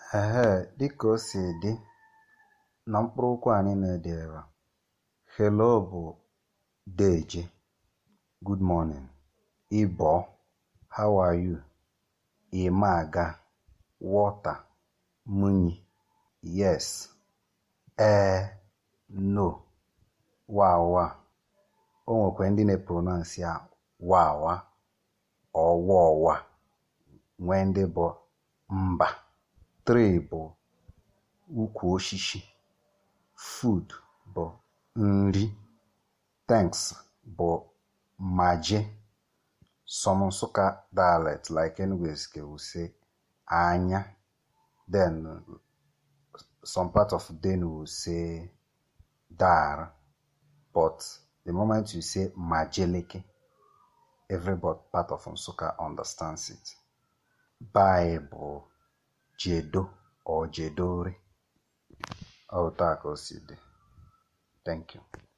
Ehee, dịka o si dị na mkpụrụ okwu a niile dị ebe a. Hello bụ deje, good morning. Ịbọ, how are you? Ịmaga, water, munyi, yes. Ee, no, wawa. O nwekwa ndị na-pronounce ya wawa ọwaọwa nwee ndị bụ mba. Tree bụ ukwu osisi. Food bụ nri. Thanks bụ maje. Some Nsukka dialect like Enugu's will say anya. Then some part of Denu will say dar. But the moment you say majeleke, every part of Nsukka understands it. Bible, jedo or jedore. Ọ taa ka o si dị. Thank you.